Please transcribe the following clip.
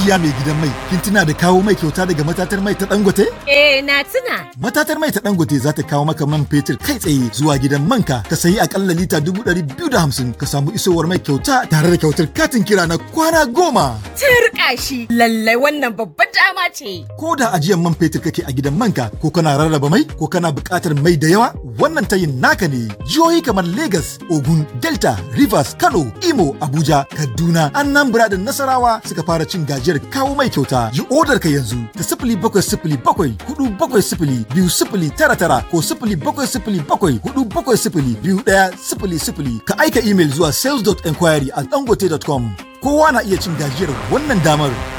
Hajiya mai gidan mai, kin tuna da kawo mai kyauta daga matatar mai ta Dangote? Eh na tuna. Matatar mai ta Dangote za ta kawo maka man fetur kai tsaye zuwa gidan manka ka sayi akalla lita dubu ɗari biyu da hamsin ka samu isowar mai kyauta tare da kyautar katin kira na kwana goma. Turka shi lallai wannan babbar dama ce. Ko da ajiyar man fetur kake a gidan manka ko kana rarraba mai ko kana buƙatar mai da yawa wannan tayin naka ne. Jihohi kamar Lagos, Ogun, Delta, Rivers, Kano, Imo, Abuja, Kaduna, Anambra da Nasarawa suka fara cin gajiyar kawo mai kyauta. Yi odar ka yanzu ta sifili bakwai sifili bakwai hudu bakwai sifili biyu sifili tara tara ko sifili bakwai sifili bakwai hudu bakwai sifili biyu ɗaya sifili sifili ka aika imel zuwa sales.enquiry at dangote.com. Kowa na iya cin gajiyar wannan damar